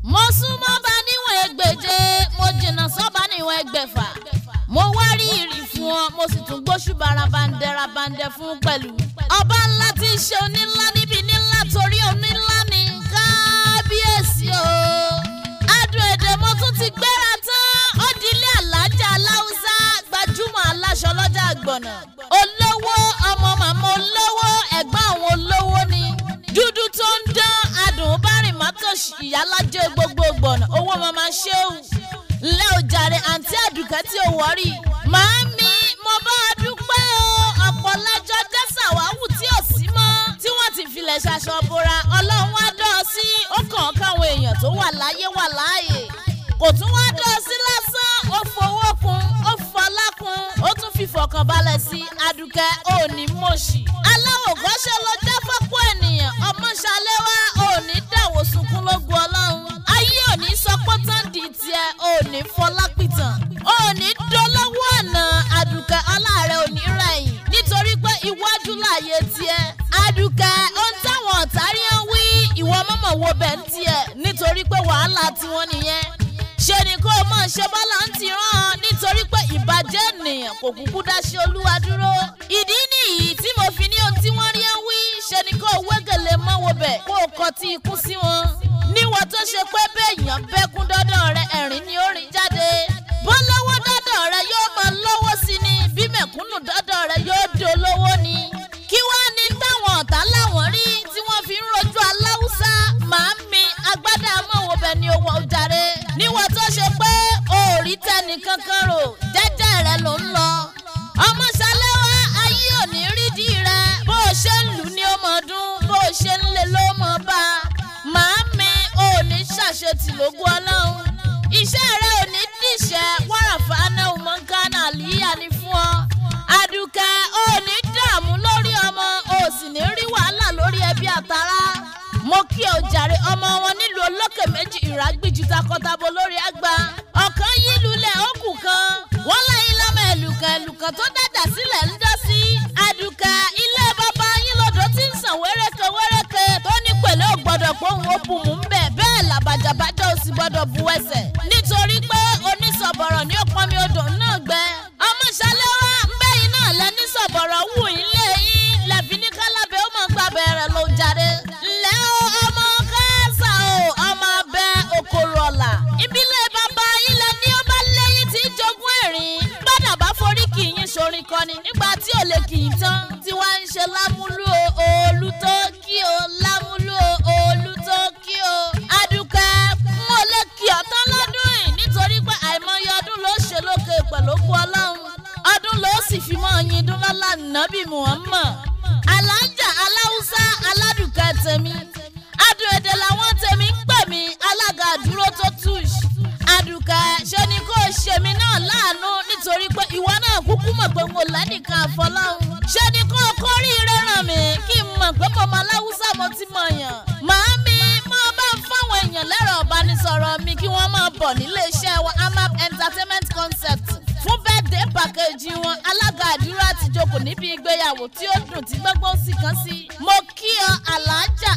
mo súnmọ́ bá níwọ̀n ẹgbẹ̀je mo jìnnà sọ́ba níwọ̀n ẹgbẹ̀fà mo wá rí ìrì fún ọ mo sì tún gbóṣù barabandẹ rabandẹ fún pẹ̀lú. ọba ńlá tí í ṣe onílá níbi nílá torí onílá ní kábíyèsí o. adùn èdè mo tún ti gbéra tán ó di ilé alájà aláùsá gbajúmọ̀ aláṣọ lọ́jà àgbọ̀nà. olówó ọmọ màmá olówó ẹ̀gbọ́n àwọn olówó ni. dúdú tó ń dán adùn bárìn mátòṣì ìyálájẹ gbogbo gbọ̀nà owó mama ṣéwù ńlẹ́ ò jàre àǹtí àdùkẹ́ tí ò wọ́rì. màámi mo bá a dúpẹ́ o ọ̀pọ̀ lẹ́jọ́ jẹ́sà wáwù tí ò sí mọ́ tí wọ́n ti filẹ̀ ṣaṣọ bora ọlọ́run wá dán ọ sí ó kàn án káwọn èèyàn tó wà láyé wà láàyè kò tún wá dán ọ sí lásán ó fowó kun ó fọlá kun ó tún fi fọkànbalẹ̀ sí àdùkẹ́ òní mọ̀ṣì aláwọ̀ gọ́ṣẹ́ ló jẹ́ fọ́pọ̀ ènìyàn ọmọ ṣaléwá òní dàwọ̀ sunkún lógun ọlọ́run ayé òní sọ pé tán di tiẹ̀ òní fọlápìtàn òní dolówó àná àdùkẹ́ ọláàrẹ òní rẹ̀yìn nítorí pé iwájú láàyè tiẹ̀ àdùkẹ́ ohun táwọn ọ̀tá rí ń wí ìwọ mọ̀mọ̀ wo bẹ̀ ń tiẹ̀ nítorí pé wàhálà tiwọn nìyẹn ṣe ni kó o mọ̀ ṣe bọ́lá ń ti rán an nítorí pé ìbàjẹ́ ènìyàn kò kúkú dáṣe olúwa dúró. ìdí nìyí tí mo fi ní ohun tí wọ́n rí ń wí ṣe ni kó o wégele mọ́wọ́ bẹ̀ kó o kọ tí ikú sí wọn. níwọ̀n tó ṣe pé béèyàn bẹ́kún dọ́dọ̀ rẹ ẹ̀rín ni ó rìn jáde. bó lọ́wọ́ dọ́dọ̀ rẹ yóò máa lọ́wọ́ sí ni bí mẹ̀kúnnù dọ́dọ̀ rẹ yóò dolówó ni. kí wàá ní táwọn ọ̀tá láwọn rí tí wọ́n fi ń rojú aláwùsá màámi agbádá mọ̀wọ́ bẹ̀ ni owó ọjàre. níwọ̀n tó ṣe pé òòrí tẹnì kankan rò jẹ́jẹ́ rẹ ló ń lọ. ọmọ ṣàlẹ́wà ayé òní rídìí rẹ bó o ṣe ń lù ní ọmọ ọdún bó o ṣe ń lè ló mọ̀ bá a. màámi òní ṣàṣetì lógún ọlọ́run. iṣẹ́ rẹ òní dìṣẹ́ wàràfà náà mọ̀nkánà àlìyá ni fún ọ. àdùkẹ́ òní dààmú lórí ọmọ o sì ní rí wàhálà lórí ẹbí àtàrà mo kí o jàre ọmọ wọn nílùú olókè méjì ìrágbìjú takọtabo lórí àgbà ọ̀kan yí lulẹ̀ òkú kan wọ́n lẹ́yìn lọ́mọ ẹ̀lùkàn ẹ̀lùkàn tó dàjà sílẹ̀ ń dọ́ sí àdùkà ilé bàbá yín lọ́dọ̀ tí ń sàn wéréke wéréke tó ní pẹ̀lẹ́ ò gbọ́dọ̀ pé òun ó bu mú ń bẹ̀ bẹ́ẹ̀ làbàjàbàjẹ́ ò sì gbọ́dọ̀ bu ẹsẹ̀ nítorí pé onísọ̀bọ̀rọ̀ ní òpọ́nmi odò náà gbẹ ọmọ ṣàlẹ́wà ń bẹ́yìn náà lẹ́ní sọ̀bọ̀rọ̀ wù yín lé yín lẹ́fi ní kálábẹ́ ó mọ̀ gbàbẹ́ rẹ̀ ló jáde ńlẹ́ o ọmọ kẹsà o ọmọ abẹ okòrò ọ̀la ìbílẹ̀ bàbá ilẹ̀ ní ó bá lẹ́yìn tí jogún ẹ̀rín gbọ́dọ̀ bá forí kì í yín sorin kọni nígbà tí ò lè kì í tán tí wàá ń ṣe lámúlú o òòlù tó kí o lámúlú o òòlù tó kí o adùkẹ́ n ò lè kí ọ tán lọ́dún yìí nítorí pé àìmọye ọdún ló ṣe lókè pẹ̀lú òkú ọlọ́run ọdún ló sì fi mọ́ ọyin dún lọ́la nàbì muhammad alájà aláwùsá aládùkẹ́ tèmi adùn èdè làwọn tèmi ń pè mí alága àdúró tó tush adùkẹ́ ṣe ni kò ṣe mí náà láàánú nítorí pé ìwọ náà kúkú mọ̀ pé mo lẹ́nìkan àfọlọ́hún ṣe ni kò kórìíre ràn mí kí n mọ̀ pé mo mọ aláwùsá mo ti mọ̀ yàn màámi máa bá ń fáwọn èèyàn lẹ́rọ̀ ọ̀bánisọ̀rọ̀ mi kí wọ́n máa bọ̀ nílé iṣẹ́ wa amap entertainment concept fún birthday package wọn alága àdúrà ti jókòó níbi ìgbéyàwó tí ó dùn tí gbogbo sì kàn sí. mo kí ọ alájà